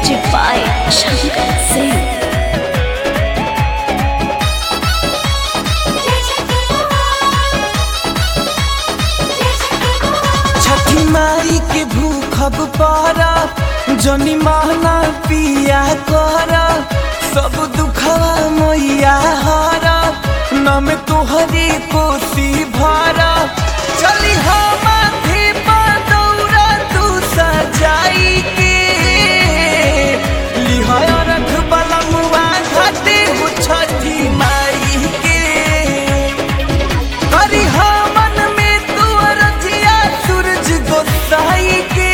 Music by Shankar Singh. छठी माई के भूखब पारा जनी महना पिया कर सब दुखवा मैया हारा नम तोहरी कोसी भारा चली हम माथे पर दौरा तू सजाई के लिहाया रख बलमुआ घाटे हो छठी माई के करी मन में तू रजिया सूरज गोसाई के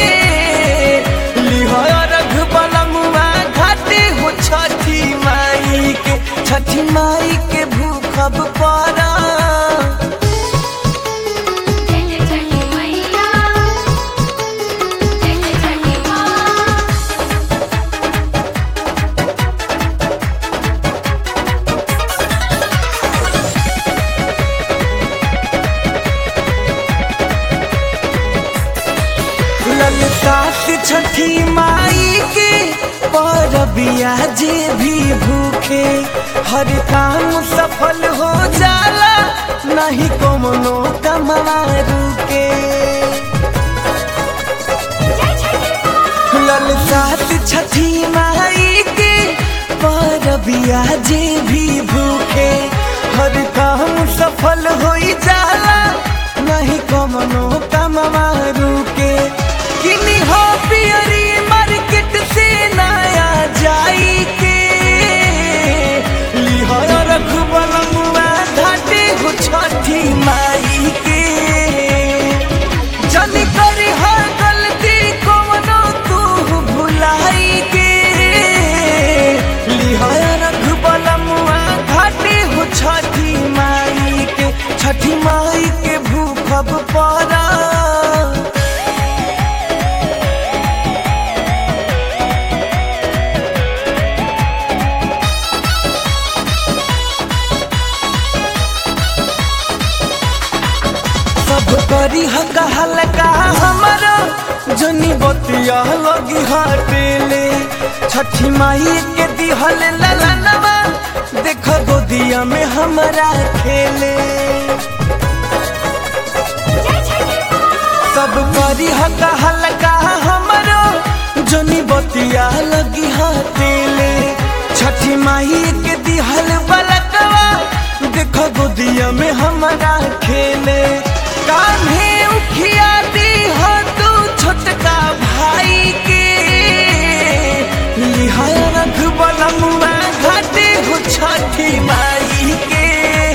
लिहाया रघ बलमुआ घाटे हो छठी माई के छठी माई के भूखब पारा ललका से छठी माई के परबिया जे भी भूखे हर काम सफल हो जाला नहीं कोनो कमवा रुके ललका से छठी माई के परबिया जे भी भूखे हर काम सफल हो जाला नहीं कोनो कमवा रुके किनी हो पियरी मार्केट से नया जाई के लिहाया रख बलमुआ घाटे हो छठी माई के जन करी हर गलती कोनो तू भुलाई के लिहाया रख बलमुआ घाटे हो छठी माई के छठी माई के भूखब पारा सब करी हका हल्का हमारा जनी बतिया लगी हटेले छठी माई के दिहल ललनवा देख गोदिया में हमारा खेले सब करी हका हल्का हमारा जनी बतिया लगी हटेले छठी माई के दिहल बलकवा देख गोदिया में हमारा खेले कान्हे उखिया दी हो तू छोटका भाई के लिहाया रख बलमुआ घाटे हो छठी माई के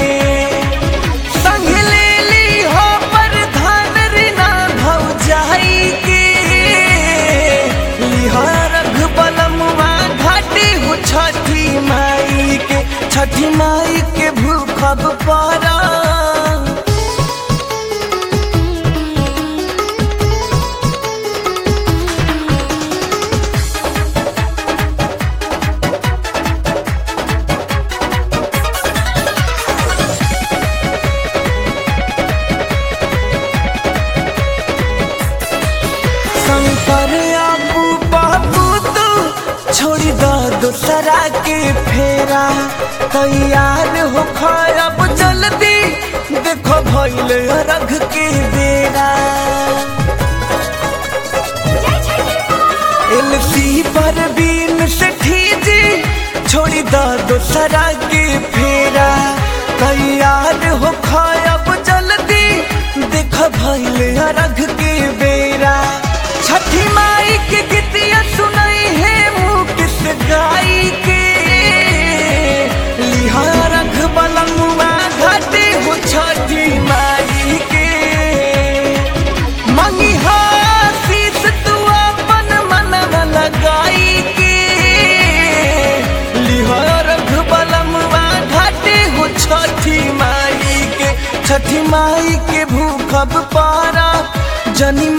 संग ले ली हो प्रधान रीना भौजाई के लिहाया रख बलमुआ घाटे हो छठी माई के छठी माई के भूखब पारा शंकर आपू बाबू तू छोड़ी दो दूसरा के फेरा तैयार हो खराब जल्दी देखो भैल रघ के बेरा एलसी पर बीन से ठीजी छोड़ी दो दूसरा के फेरा तैयार हो खराब जल्दी देखो भैल रघ के बेरा छठी माई के गीतिया सुनाई है मुँह किस गाई के लिहा रख बलमुआ घाटे हो छठी माई के मंगी शीस तू अपन मन लगाई के लिहा रख बलमुआ घाटे हो छठी माई के छठी माई के भूखब पारा जनी